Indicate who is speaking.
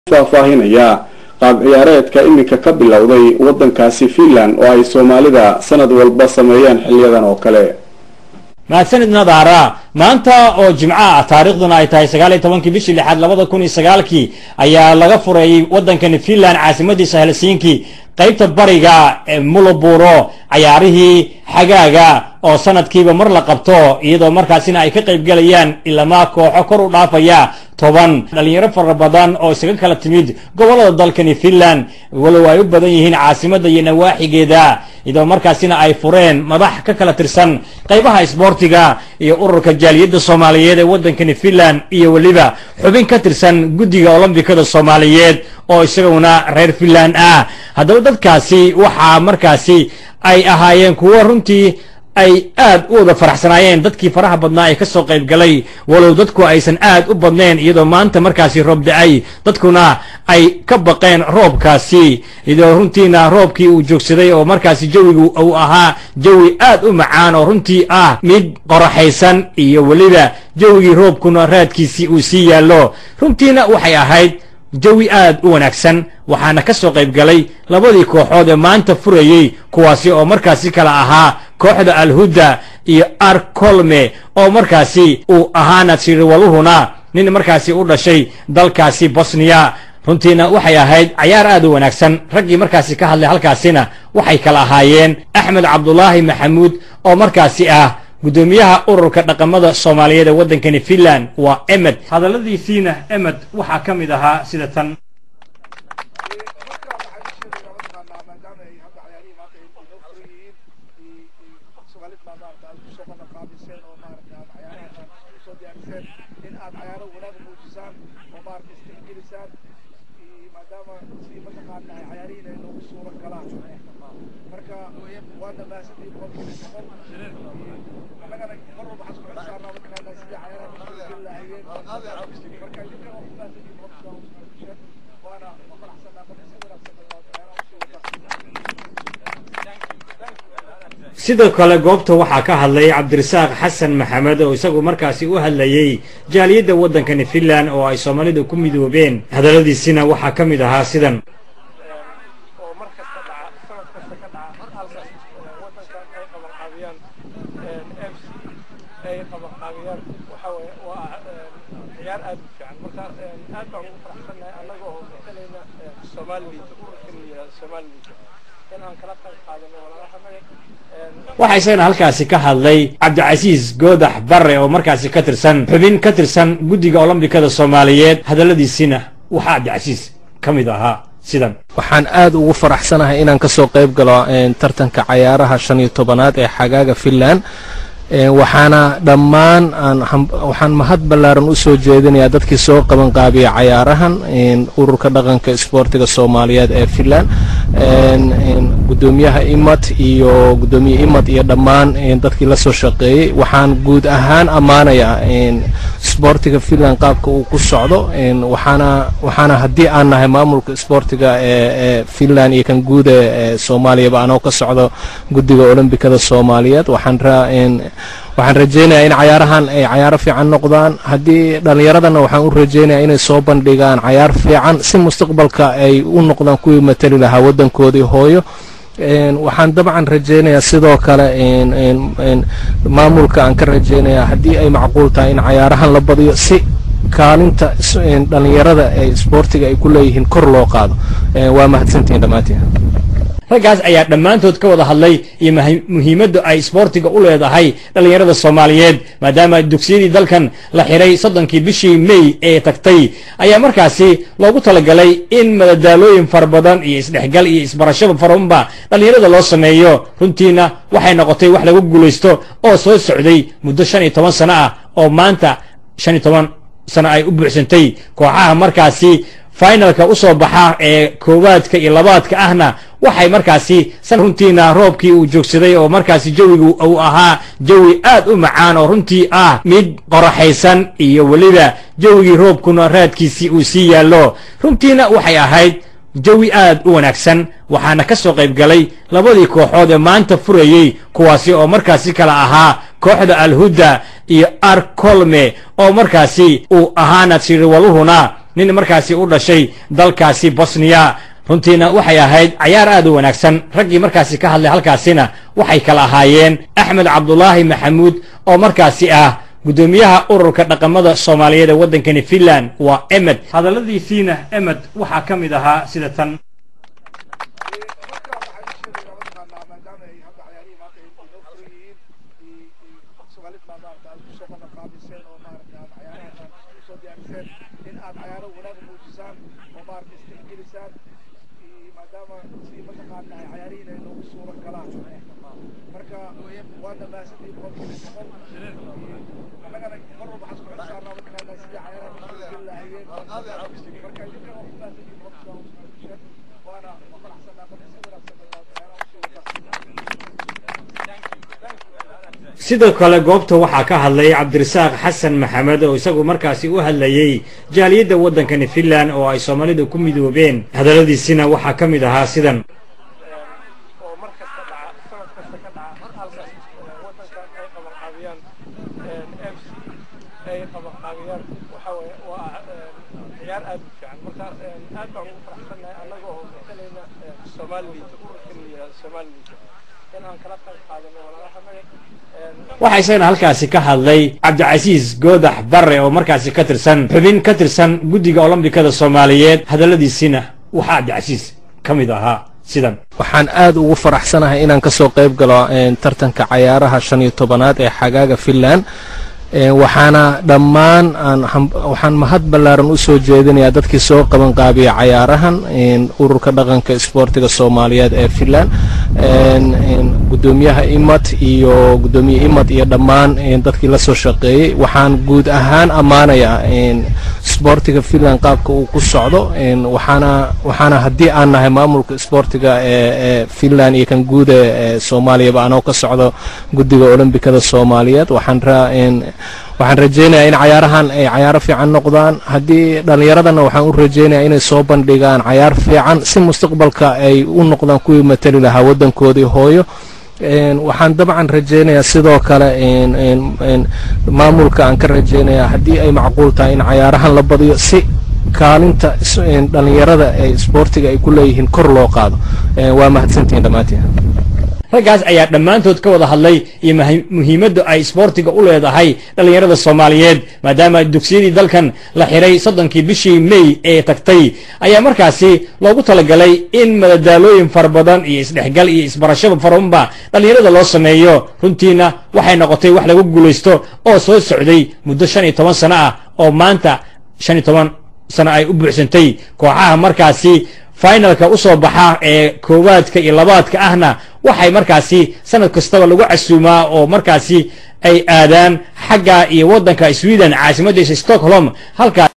Speaker 1: faahfaahinaya qaab ciyaareedka iminka ka bilowday wadankaasi finland oo ay soomaalida sanad walba sameeyaan xiliyadan oo kale
Speaker 2: mahadsanid nadaara maanta oo jimco ah taariikhduna ay tahay sagaal iyo tobankii bishii lixaad labada kun iyo sagaalkii ayaa laga furayay waddankani finland caasimadiisa helsinki qaybta bariga ee muloburo cayaarihii xagaaga oo sanadkiiba mar la qabto iyadoo markaasina ay ka qaybgelayaan ilamaa kooxo kor u dhaafaya toban dhalinyaro fara badan oo isaga kala timid gobolada dalkani finland walow ay u badan yihiin caasimadda iyo nawaaxigeeda iyadoo markaasina ay fureen madax ka kala tirsan qaybaha isboortiga iyo ururka jaaliyadda soomaaliyeed ee waddankani finland iyo weliba xubin ka tirsan guddiga olombikada soomaaliyeed oo isaguna reer finland ah haddaba dadkaasi waxaa markaasi ay ahaayeen kuwo runtii ay aad u wada faraxsanaayeen dadkii faraha badnaa ee ka soo qayb galay walow dadku aysan aad u badnayn iyadoo maanta markaasi roob da-ay dadkuna ay ka baqeen roobkaasi iyadoo runtiina roobkii uu joogsaday oo markaasi jawigu uu ahaa jawi aad u macaan oo runtii ah mid qoraxaysan iyo weliba jawigii roobkuna raadkiisii uu sii yaallo runtiina waxay ahayd jawi aad u wanaagsan waxaana ka soo qayb galay labadii kooxood ee maanta furayey kuwaasi oo markaasi kala ahaa kooxda alhuda iyo arkolme oo markaasi uu ahaana siriwaluhuna nin markaasi u dhashay dalkaasi bosniya runtiina waxay ahayd cayaar aad u wanaagsan raggii markaasi ka hadlay halkaasina waxay kala ahaayeen axmed cabdulaahi maxamuud oo markaasi ah guddoomiyaha ururka dhaqamada soomaaliyeed ee waddankani finland waa emed hadalladiisiina emed waxaa ka mid ahaa sida tan sidoo kale goobta waxaa ka hadlay cabdirasaaq xasan maxamed oo isagu markaasi u hadlayey jaaliyadda waddankani finland oo ay soomaalida ku midoobeen hadalladiisina waxaa ka mid ahaa sidan
Speaker 3: oo mar kasta dhaca sanad kasta ka dhaca halkaas wadankan ay qabanqaabiyaan f c ay qabanqaabiyaan waxa waye waa ciyaar aad u fiican marka aad baan ugu faraxsannahay annaga oo matalayna somaliland ururkan yihahdo somaliland in aan kala qayb qaadano walaalahanaga
Speaker 2: waxaa isagana halkaasi ka hadlay cabdicasiis goodax barre oo markaasi ka tirsan xubin ka tirsan guddiga olombikada soomaaliyeed hadalladiisiina waxaa cabdicasiis ka mid ahaa sidan
Speaker 4: waxaan aad ugu faraxsanahay inaan ka soo qayb galo tartanka cayaaraha shan iyo tobanaad ee xagaaga finland waxaana dhammaan waxaan mahad ballaaran u soo jeedinayaa dadkii soo qabanqaabiya cayaarahan ururka dhaqanka isboortiga soomaaliyeed ee finland gudoomiyaha imad iyo gudoomiye imad iyo dhammaan dadkii la soo shaqeeyey waxaan guud ahaan ammaanayaa isboortiga finland qaabka uu ku socdo waxaana waxaana haddii aan nahay maamulka isboortiga ee finland iyo kan guuda ee soomaaliyaba anoo ka socdo guddiga olombikada soomaaliyeed waxaan waxaan rajaynayaa in cayaarahan ay cayaaro fiican noqdaan haddii dhallinyaradana waxaan u rajaynayaa inay soo bandhigaan cayaar fiican si mustaqbalka ay u noqdaan kuwii matali lahaa waddankoodii hooyo waxaan dabcan rajaynayaa sidoo kale maamulka aan ka rajaynayaa haddii ay macquul tahay in cayaarahan la badiyo si kaalinta dhallinyarada ee isboortiga ay ku leeyihiin kor loo qaado waa mahadsantihiin dhammaantiin
Speaker 2: raggaas ayaa dhammaantood ka wada hadlay iyo muhiimadda ay isboortiga u leedahay dhallinyarada soomaaliyeed maadaama dugsiyadii dalkan la xiray soddonkii bishii may ee tagtay ayaa markaasi loogu talagalay in madadaalooyin fara badan iyo isdhexgal iyo isbarashaba faraunba dhallinyarada loo sameeyo runtiina waxay noqotay wax lagu guulaysto oo soo socday muddo shan iyo toban sano ah oo maanta shan iyo toban sano ay u buuxsantay kooxaha markaasi finalka u soo baxa ee koowaadka iyo labaadka ahna waxay markaasi san runtiina roobkii uu joogsaday oo markaasi jawigu uu ahaa jawi aad u macaan oo runtii ah mid qoraxaysan iyo weliba jawigii roobkuna raadkiisii uu sii yaallo runtiina waxay ahayd jawi aad u wanaagsan waxaana ka soo qayb galay labadii kooxood ee maanta furayey kuwaasi oo markaasi kala ahaa kooxda alhuda iyo arkolme oo markaasi uu ahaana siriwaluhuna nin markaasi u dhashay dalkaasi bosniya runtiina waxay ahayd cayaar aad u wanaagsan raggii markaasi ka hadlay halkaasina waxay kala ahaayeen axmed cabdulaahi maxamuud oo markaasi ah guddoomiyaha ururka dhaqamada soomaaliyeed ee waddankani finland waa emed hadalladiisiina emed waxaa ka mid ahaa sida tan
Speaker 3: marka waxaa ii sheegaya mataqaanaa maadaama ay hadda cayaarihii maanta ay inoo furan yihiin i- i- soomaalid baa maarata aad kusoo qaban qaabiseen oo maarata aad cayaarahan aad usoo diyaariseen in aad cayaaro wanaag muujisaan oo maarata isdhexgelisaan i- maadaama si mataqaanaa cayaarihiin ay noogu suura galaan marka waana mahadsantihiin boqolkiiba boqol annagana mar walba waxaan isku xil saarnaa mataqaanaa sidii cayaaraha u suurageli lahaayeen marka idinka waa ku mahadsantihiin boqolkiiba boqol waana ku faraxsanaa marka si wanaagsan bay cayaaraha usii wataan
Speaker 2: sidoo kale goobta waxaa ka hadlay cabdirasaaq xasan maxamed oo isagu markaasi u hadlayey jaaliyadda waddankani finland oo ay soomaalidu ku midoobeen hadalladiisina waxaa ka mid ahaa sidan
Speaker 3: oo mar kasta dhaca sanad kasta ka dhaca halkaas wadankan ay qabanqaabiyaan m c ay qabanqaabiyaan waxa weeye waa ciyaar aad u fiican marka aad baan ugu faraxsannahay annaga oo matalayna somalilit ururkan la yihahdo somalilit in aan kala qayb qaadano walaalahanaga
Speaker 2: waxaa isagana halkaasi ka hadlay cabdicasiis goodax barre oo markaasi ka tirsan xubin ka tirsan guddiga olombikada soomaaliyeed hadalladiisina waxaa cabdicasiis ka mid ahaa sidan
Speaker 4: waxaan aad ugu faraxsanahay inaan ka soo qayb galo een, tartanka cayaaraha shan iyo tobanaad ee xagaaga finland Een, waxaana dhammaan aan ham- waxaan mahad ballaaran u soo jeedinayaa dadkii soo qaban qaabiya cayaarahan een, ururka dhaqanka isboortiga soomaaliyeed ee finland een, een, guddoomiyaha imad iyo guddoomiye imad iyo dhammaan een, dadkii la soo shaqeeyey waxaan guud ahaan ammaanayaa een, isboortiga finland qaabka uu ku socdo een, waxaana waxaana haddii aan nahay maamulka isboortiga ee ee finland iyo kan guud ee ee soomaaliyaba anoo ka socdo guddiga olombikada soomaaliyeed waxaan raa een, waxaan rajaynayaa in cayaarahan ay cayaaro fiican noqdaan haddii dhallinyaradana waxaan u rajaynayaa inay soo bandhigaan cayaar fiican si mustaqbalka ay u noqdaan kuwii matali lahaa waddankoodii hooyo Een, waxaan dabcan rajaynayaa sidoo kale een, een, een, maamulka aan ka rajaynayaa haddii ay macquul tahay in cayaarahan la badiyo si kaalinta is- een, dhallinyarada ee isboortiga ay ku leeyihiin kor loo qaado Een, waa mahadsantihiin dhammaantiin
Speaker 2: raggaas ayaa dhammaantood ka wada hadlay iyo mahi- muhiimadda ay isboortiga u leedahay dhallinyarada soomaaliyeed maadaama dugsiyadii dalkan la xiray soddonkii bishii may ee tagtay ayaa markaasi loogu talagalay in madadaalooyin fara badan iyo isdhexgal iyo isbarashaba farabanba dhallinyarada loo sameeyo runtiina waxay noqotay wax lagu guulaysto oo soo socday muddo shan iyo toban sano ah oo maanta shan iyo toban sano ay u buuxsantay kooxaha markaasi finalka u soo baxa ee koowaadka iyo labaadka ahna waxay markaasi sanad kastaba lagu casuumaa oo markaasi ay aadaan xagga iyo waddanka sweden caasimaddiisa stockholm halkaa